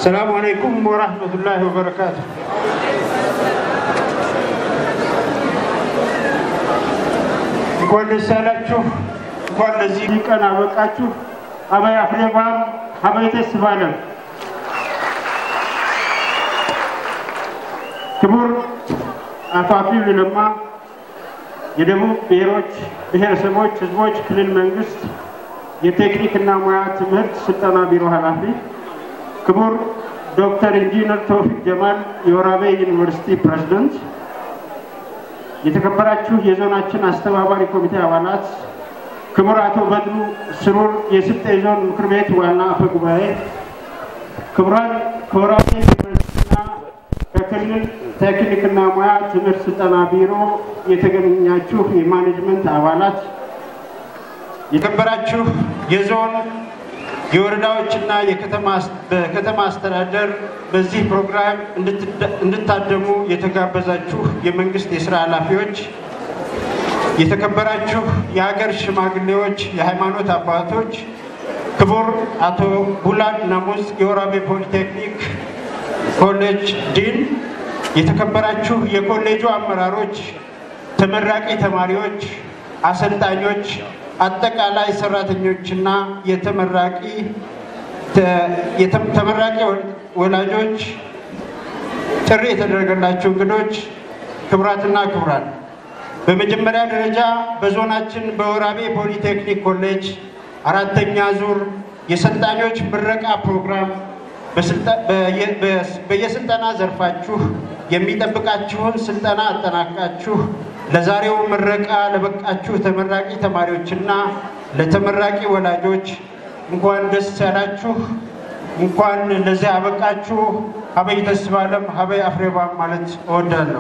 ሰላሙ አለይኩም ወራህመቱላሂ ወበረካቱ። እንኳን ደስ ያላችሁ፣ እንኳን ለዚህ ቀን አበቃችሁ። አበይ አፍሬባም አበይ ደስ ባለም። ክቡር አቶ አክሊሉ ለማ የደቡብ ብሔሮች ብሔረሰቦች ህዝቦች ክልል መንግስት የቴክኒክና ሙያ ትምህርት ስልጠና ቢሮ ኃላፊ፣ ክቡር ዶክተር ኢንጂነር ተውፊቅ ጀማል የወራቤ ዩኒቨርሲቲ ፕሬዝደንት፣ የተከበራችሁ የዞናችን አስተባባሪ ኮሚቴ አባላት፣ ክቡር አቶ በድሩ ስሩር የስልጤ ዞን ምክር ቤት ዋና አፈ ጉባኤ፣ ክቡራን ከወራቤ ዩኒቨርሲቲና ከክልል ቴክኒክና ሙያ ትምህርት ስልጠና ቢሮ የተገኛችሁ የማኔጅመንት አባላት፣ የተከበራችሁ የዞን የወረዳዎችና በከተማ አስተዳደር በዚህ ፕሮግራም እንድታደሙ የተጋበዛችሁ የመንግስት የስራ ኃላፊዎች፣ የተከበራችሁ የሀገር ሽማግሌዎች፣ የሃይማኖት አባቶች፣ ክቡር አቶ ቡላድ ናሙዝ የወራቤ ፖሊቴክኒክ ኮሌጅ ዲን፣ የተከበራችሁ የኮሌጁ አመራሮች፣ ተመራቂ ተማሪዎች፣ አሰልጣኞች፣ አጠቃላይ ሰራተኞችና የተመራቂ ተመራቂ ወላጆች፣ ጥሪ የተደረገላቸው እንግዶች፣ ክቡራትና ክቡራን፣ በመጀመሪያ ደረጃ በዞናችን በወራቤ ፖሊቴክኒክ ኮሌጅ አራተኛ ዙር የሰልጣኞች ምረቃ ፕሮግራም በየስልጠና ዘርፋችሁ የሚጠብቃችሁን ስልጠና አጠናቃችሁ ለዛሬው ምረቃ ለበቃችሁ ተመራቂ ተማሪዎችና ለተመራቂ ወላጆች እንኳን ደስ ያላችሁ፣ እንኳን ለዚህ አበቃችሁ። ሀበይ ደስ ባለም ሀበይ አፍሬባም ማለት እወዳለሁ።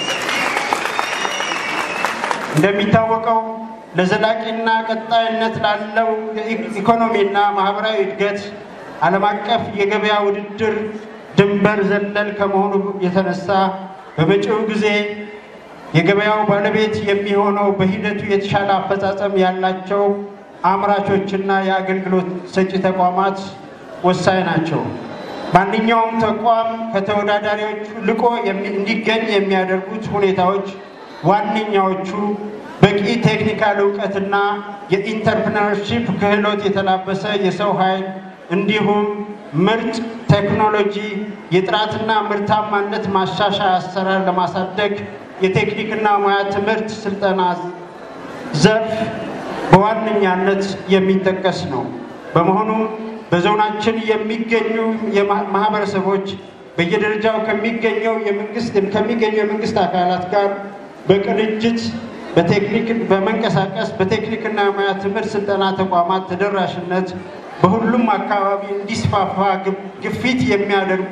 እንደሚታወቀው ለዘላቂና ቀጣይነት ላለው ኢኮኖሚና ማህበራዊ እድገት ዓለም አቀፍ የገበያ ውድድር ድንበር ዘለል ከመሆኑ የተነሳ በመጪው ጊዜ የገበያው ባለቤት የሚሆነው በሂደቱ የተሻለ አፈጻጸም ያላቸው አምራቾችና የአገልግሎት ሰጪ ተቋማት ወሳኝ ናቸው። ማንኛውም ተቋም ከተወዳዳሪዎቹ ልቆ እንዲገኝ የሚያደርጉት ሁኔታዎች ዋነኛዎቹ በቂ ቴክኒካል እውቀትና የኢንተርፕረነርሺፕ ክህሎት የተላበሰ የሰው ኃይል እንዲሁም ምርጥ ቴክኖሎጂ፣ የጥራትና ምርታማነት ማሻሻያ አሰራር ለማሳደግ የቴክኒክና ሙያ ትምህርት ስልጠና ዘርፍ በዋነኛነት የሚጠቀስ ነው። በመሆኑም በዞናችን የሚገኙ ማህበረሰቦች በየደረጃው ከሚገኘው የመንግስት ከሚገኙ የመንግስት አካላት ጋር በቅንጅት በቴክኒክ በመንቀሳቀስ በቴክኒክና ሙያ ትምህርት ስልጠና ተቋማት ተደራሽነት በሁሉም አካባቢ እንዲስፋፋ ግፊት የሚያደርጉ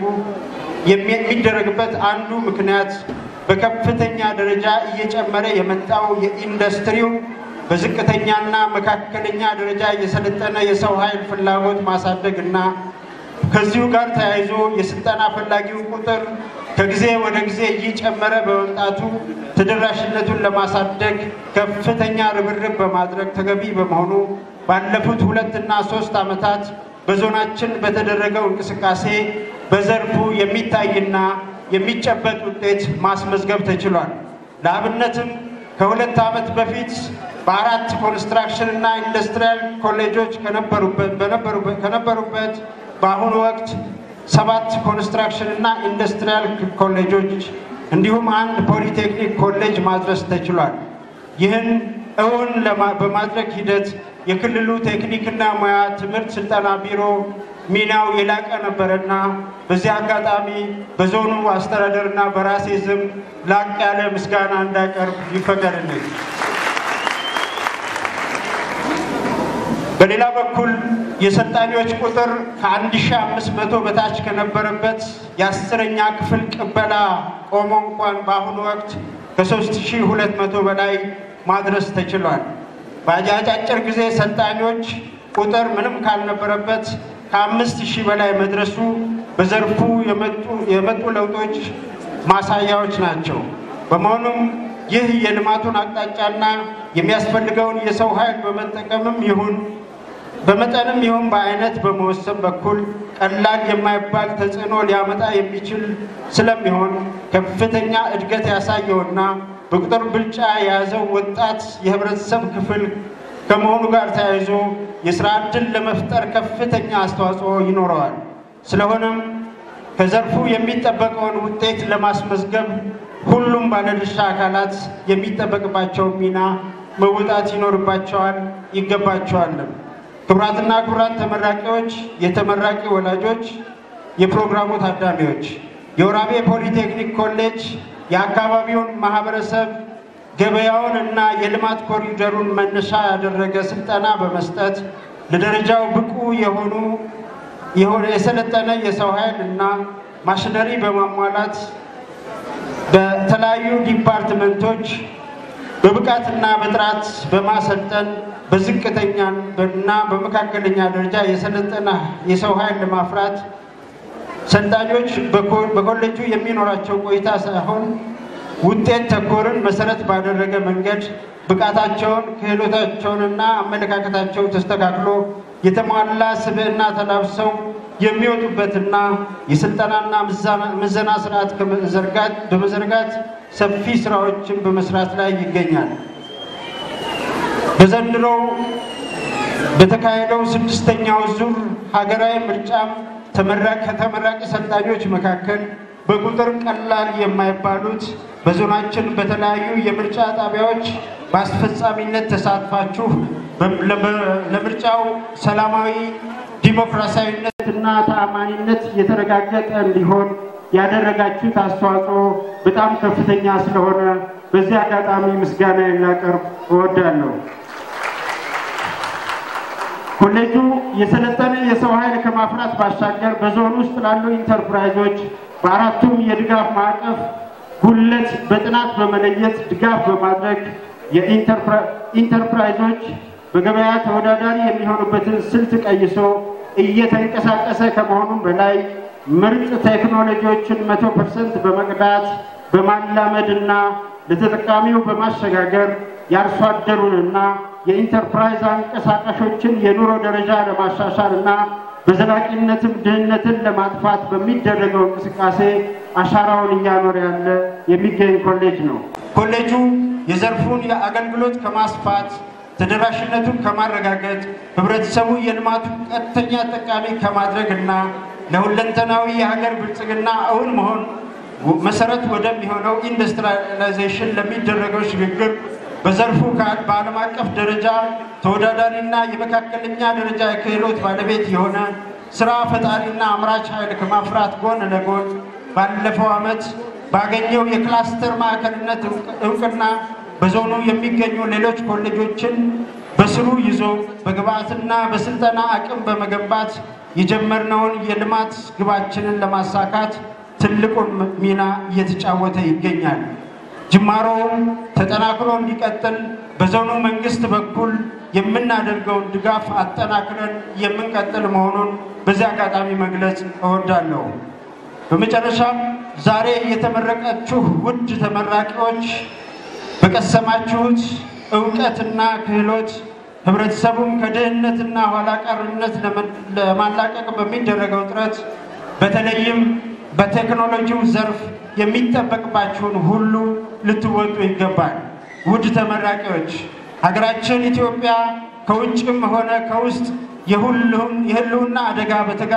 የሚደረግበት አንዱ ምክንያት በከፍተኛ ደረጃ እየጨመረ የመጣው የኢንዱስትሪው በዝቅተኛና መካከለኛ ደረጃ የሰለጠነ የሰው ኃይል ፍላጎት ማሳደግ እና ከዚሁ ጋር ተያይዞ የስልጠና ፈላጊው ቁጥር ከጊዜ ወደ ጊዜ እየጨመረ በመምጣቱ ተደራሽነቱን ለማሳደግ ከፍተኛ ርብርብ በማድረግ ተገቢ በመሆኑ ባለፉት ሁለትና ሶስት ዓመታት በዞናችን በተደረገው እንቅስቃሴ በዘርፉ የሚታይና የሚጨበጥ ውጤት ማስመዝገብ ተችሏል። ለአብነትም ከሁለት ዓመት በፊት በአራት ኮንስትራክሽን እና ኢንዱስትሪያል ኮሌጆች ከነበሩበት በአሁኑ ወቅት ሰባት ኮንስትራክሽን እና ኢንዱስትሪያል ኮሌጆች እንዲሁም አንድ ፖሊቴክኒክ ኮሌጅ ማድረስ ተችሏል። ይህን እውን በማድረግ ሂደት የክልሉ ቴክኒክና ሙያ ትምህርት ስልጠና ቢሮ ሚናው የላቀ ነበረና በዚህ አጋጣሚ በዞኑ አስተዳደርና በራሴ ስም ላቅ ያለ ምስጋና እንዳቀርብ ይፈቀድልኝ። በሌላ በኩል የሰልጣኞች ቁጥር ከ1500 በታች ከነበረበት የአስረኛ ክፍል ቅበላ ቆሞ እንኳን በአሁኑ ወቅት ከ3200 በላይ ማድረስ ተችሏል። በአጫጭር ጊዜ ሰልጣኞች ቁጥር ምንም ካልነበረበት ከአምስት ሺህ በላይ መድረሱ በዘርፉ የመጡ ለውጦች ማሳያዎች ናቸው። በመሆኑም ይህ የልማቱን አቅጣጫና የሚያስፈልገውን የሰው ኃይል በመጠቀምም ይሁን በመጠንም ይሁን በአይነት በመወሰን በኩል ቀላል የማይባል ተጽዕኖ ሊያመጣ የሚችል ስለሚሆን ከፍተኛ እድገት ያሳየውና በቁጥር ብልጫ የያዘው ወጣት የህብረተሰብ ክፍል ከመሆኑ ጋር ተያይዞ የስራ ዕድል ለመፍጠር ከፍተኛ አስተዋጽኦ ይኖረዋል። ስለሆነም ከዘርፉ የሚጠበቀውን ውጤት ለማስመዝገብ ሁሉም ባለድርሻ አካላት የሚጠበቅባቸውን ሚና መወጣት ይኖርባቸዋል፣ ይገባቸዋልም። ክቡራትና ክቡራን ተመራቂዎች፣ የተመራቂ ወላጆች፣ የፕሮግራሙ ታዳሚዎች የወራቤ ፖሊቴክኒክ ኮሌጅ የአካባቢውን ማህበረሰብ ገበያውን እና የልማት ኮሪደሩን መነሻ ያደረገ ስልጠና በመስጠት ለደረጃው ብቁ የሆኑ የሆነ የሰለጠነ የሰው ኃይል እና ማሽነሪ በማሟላት በተለያዩ ዲፓርትመንቶች በብቃትና በጥራት በማሰልጠን በዝቅተኛ እና በመካከለኛ ደረጃ የሰለጠነ የሰው ኃይል ለማፍራት ሰልጣኞች በኮሌጁ የሚኖራቸው ቆይታ ሳይሆን ውጤት ተኮርን መሰረት ባደረገ መንገድ ብቃታቸውን ክህሎታቸውንና አመለካከታቸው ተስተካክሎ የተሟላ ስብዕና ተላብሰው የሚወጡበትና የስልጠናና ምዘና ስርዓት በመዘርጋት ሰፊ ስራዎችን በመስራት ላይ ይገኛል። በዘንድሮው በተካሄደው ስድስተኛው ዙር ሀገራዊ ምርጫም ከተመራቂ ሰልጣኞች መካከል በቁጥር ቀላል የማይባሉት በዞናችን በተለያዩ የምርጫ ጣቢያዎች በአስፈጻሚነት ተሳትፋችሁ ለምርጫው ሰላማዊ ዲሞክራሲያዊነት እና ተአማኒነት የተረጋገጠ እንዲሆን ያደረጋችሁት አስተዋጽኦ በጣም ከፍተኛ ስለሆነ በዚህ አጋጣሚ ምስጋና ላቀርብ እወዳለሁ። ኮሌጁ የሰለጠነ የሰው ኃይል ከማፍራት ባሻገር በዞን ውስጥ ላሉ ኢንተርፕራይዞች በአራቱም የድጋፍ ማዕቀፍ ጉለት በጥናት በመለየት ድጋፍ በማድረግ የኢንተርፕራይዞች በገበያ ተወዳዳሪ የሚሆኑበትን ስልት ቀይሶ እየተንቀሳቀሰ ከመሆኑም በላይ ምርጥ ቴክኖሎጂዎችን መቶ ፐርሰንት በመቅዳት በማላመድና ለተጠቃሚው በማሸጋገር የአርሶ አደሩንና የኢንተርፕራይዝ አንቀሳቃሾችን የኑሮ ደረጃ ለማሻሻል እና በዘላቂነትም ድህነትን ለማጥፋት በሚደረገው እንቅስቃሴ አሻራውን እያኖረ ያለ የሚገኝ ኮሌጅ ነው። ኮሌጁ የዘርፉን የአገልግሎት ከማስፋት ተደራሽነቱን ከማረጋገጥ ህብረተሰቡ የልማቱ ቀጥተኛ ጠቃሚ ከማድረግ እና ለሁለንተናዊ የሀገር ብልጽግና እውን መሆን መሰረት ወደሚሆነው ኢንዱስትሪላይዜሽን ለሚደረገው ሽግግር በዘርፉ በዓለም አቀፍ ደረጃ ተወዳዳሪና የመካከለኛ ደረጃ የክህሎት ባለቤት የሆነ ስራ ፈጣሪና አምራች ኃይል ከማፍራት ጎን ለጎን ባለፈው ዓመት ባገኘው የክላስተር ማዕከልነት እውቅና በዞኑ የሚገኙ ሌሎች ኮሌጆችን በስሩ ይዞ በግብዓትና በስልጠና አቅም በመገንባት የጀመርነውን የልማት ግባችንን ለማሳካት ትልቁን ሚና እየተጫወተ ይገኛል። ጅማሮውም ተጠናክሮ እንዲቀጥል በዞኑ መንግስት በኩል የምናደርገውን ድጋፍ አጠናክረን የምንቀጥል መሆኑን በዚህ አጋጣሚ መግለጽ እወዳለሁ። በመጨረሻም ዛሬ የተመረቃችሁ ውድ ተመራቂዎች በቀሰማችሁት እውቀትና ክህሎት ህብረተሰቡን ከድህነትና ኋላ ቀርነት ለማላቀቅ በሚደረገው ጥረት በተለይም በቴክኖሎጂው ዘርፍ የሚጠበቅባችሁን ሁሉ ልትወጡ ይገባል። ውድ ተመራቂዎች፣ ሀገራችን ኢትዮጵያ ከውጭም ሆነ ከውስጥ የህልውና አደጋ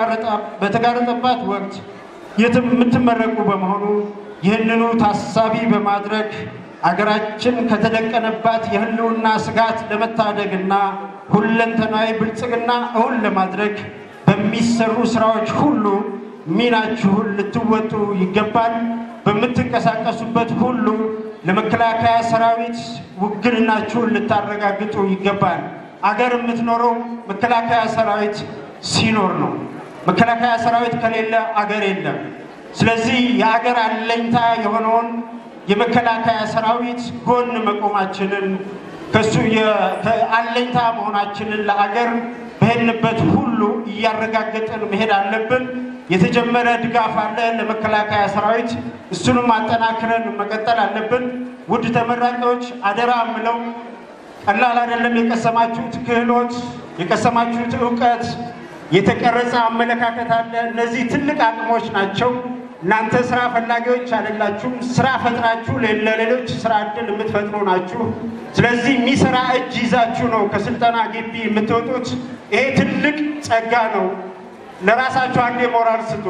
በተጋረጠባት ወቅት የምትመረቁ በመሆኑ ይህንኑ ታሳቢ በማድረግ አገራችን ከተደቀነባት የህልውና ስጋት ለመታደግና ሁለንተናዊ ብልጽግና እውን ለማድረግ በሚሰሩ ስራዎች ሁሉ ሚናችሁን ልትወጡ ይገባል። በምትንቀሳቀሱበት ሁሉ ለመከላከያ ሰራዊት ውግንናችሁን ልታረጋግጡ ይገባል። አገር የምትኖረው መከላከያ ሰራዊት ሲኖር ነው። መከላከያ ሰራዊት ከሌለ አገር የለም። ስለዚህ የአገር አለኝታ የሆነውን የመከላከያ ሰራዊት ጎን መቆማችንን ከሱ አለኝታ መሆናችንን ለአገር በሄድንበት ሁሉ እያረጋገጥን መሄድ አለብን። የተጀመረ ድጋፍ አለ ለመከላከያ ሰራዊት፣ እሱንም አጠናክረን መቀጠል አለብን። ውድ ተመራቂዎች አደራ ምለው ቀላል አይደለም። የቀሰማችሁት ክህሎት፣ የቀሰማችሁት እውቀት፣ የተቀረጸ አመለካከት አለ። እነዚህ ትልቅ አቅሞች ናቸው። እናንተ ስራ ፈላጊዎች አይደላችሁም። ስራ ፈጥራችሁ ለሌሎች ስራ እድል የምትፈጥሩ ናችሁ። ስለዚህ የሚሰራ እጅ ይዛችሁ ነው ከስልጠና ግቢ የምትወጡት። ይሄ ትልቅ ጸጋ ነው። ለራሳችሁ አንድ የሞራል ስጡ።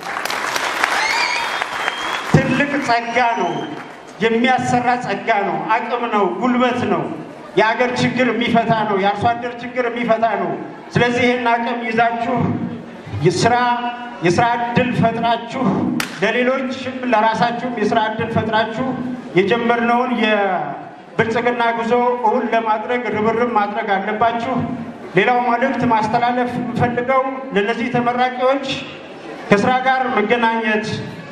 ትልቅ ጸጋ ነው። የሚያሰራ ጸጋ ነው። አቅም ነው። ጉልበት ነው። የአገር ችግር የሚፈታ ነው። የአርሶ አደር ችግር የሚፈታ ነው። ስለዚህ ይህን አቅም ይዛችሁ ስራ የስራ እድል ፈጥራችሁ ለሌሎችም ለራሳችሁም የስራ እድል ፈጥራችሁ የጀመርነውን የብልጽግና ጉዞ እውን ለማድረግ ርብርብ ማድረግ አለባችሁ። ሌላው መልእክት ማስተላለፍ የምፈልገው ለእነዚህ ተመራቂዎች ከስራ ጋር መገናኘት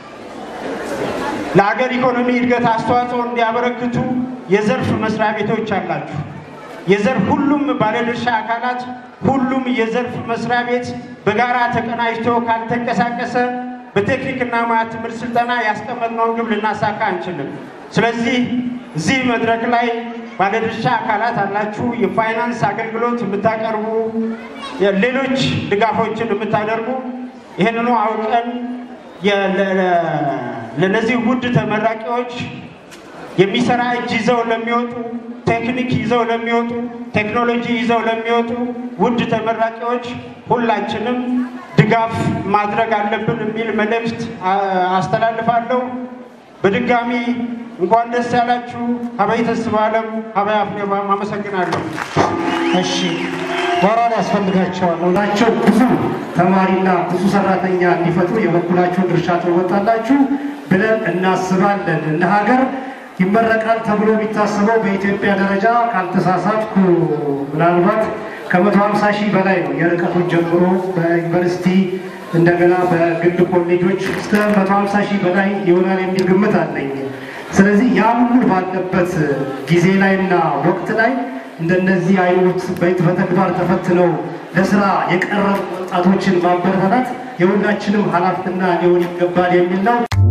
ለሀገር ኢኮኖሚ እድገት አስተዋጽኦ እንዲያበረክቱ የዘርፍ መስሪያ ቤቶች አላችሁ። የዘርፍ ሁሉም ባለድርሻ አካላት ሁሉም የዘርፍ መስሪያ ቤት በጋራ ተቀናጅቶ ካልተንቀሳቀሰ በቴክኒክና ሙያ ትምህርት ስልጠና ያስቀመጥነውን ግብ ልናሳካ አንችልም። ስለዚህ እዚህ መድረክ ላይ ባለድርሻ አካላት አላችሁ። የፋይናንስ አገልግሎት የምታቀርቡ፣ ሌሎች ድጋፎችን የምታደርጉ ይህንኑ አውቀን ለነዚህ ውድ ተመራቂዎች የሚሰራ እጅ ይዘው ለሚወጡ ቴክኒክ ይዘው ለሚወጡ ቴክኖሎጂ ይዘው ለሚወጡ ውድ ተመራቂዎች ሁላችንም ድጋፍ ማድረግ አለብን የሚል መልእክት አስተላልፋለሁ። በድጋሚ እንኳን ደስ ያላችሁ። ሀበይ ተስፋ አለም ሀበይ አፍኔባም አመሰግናለሁ። እሺ ሞራል ያስፈልጋቸዋል ናቸው ብዙ ተማሪና ብዙ ሰራተኛ እንዲፈጥሩ የበኩላችሁን ድርሻ ትወጣላችሁ ብለን እናስባለን። እንደ ሀገር ይመረቃል ተብሎ የሚታሰበው በኢትዮጵያ ደረጃ ካልተሳሳትኩ ምናልባት ከመቶ ሀምሳ ሺህ በላይ ነው የርቀቱን ጀምሮ በዩኒቨርሲቲ እንደገና በግል ኮሌጆች እስከ መቶ ሀምሳ ሺህ በላይ ይሆናል የሚል ግምት አለኝ። ስለዚህ ያ ሁሉ ባለበት ጊዜ ላይና ወቅት ላይ እንደነዚህ አይነት በተግባር ተፈትነው ለስራ የቀረቡ ወጣቶችን ማበረታታት የሁላችንም ኃላፊነት ሊሆን ይገባል የሚል ነው።